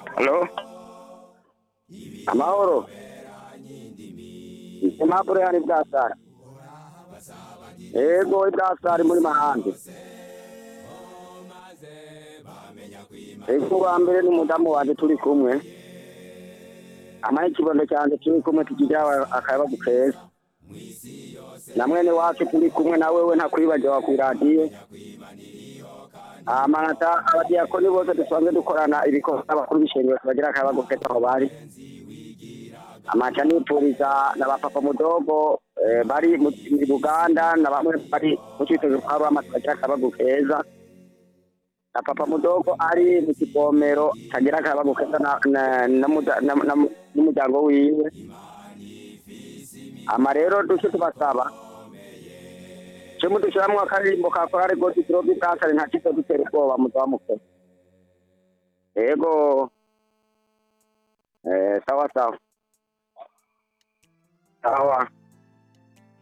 Halo? Amahoro? Impapuro yani bwasara? Ego ibwasara muri mahande. Ego wa mbere n'umudamu wanje turi kumwe. Amaye ikibondo cyanje turi kumwe tukigira akayabagu keza. Na mwene wacu turi kumwe na wewe ntakwibagiwe ku radiyo. amanata abadiyakoni bose dusanzwe dukorana ibikorwa n'abakuru b'ishengero tubagira akayabagu keza aho bari. amaca nipuriza na bapapa mudogo eh, bari mu mu Buganda na bamwe bari mu citozo kwa Rwama tubagira akabagu keza na papa mudogo ari mu kivomero tagira akabagu keza na- na- na muda- na- na- n'umuryango wiwe ama rero duce tubasaba cyo mudushiramwo akaririmbo ka korari goti turobi bwasare nta kizo dutera ubwoba muzaba mukora yego eh, sawa sawa sawa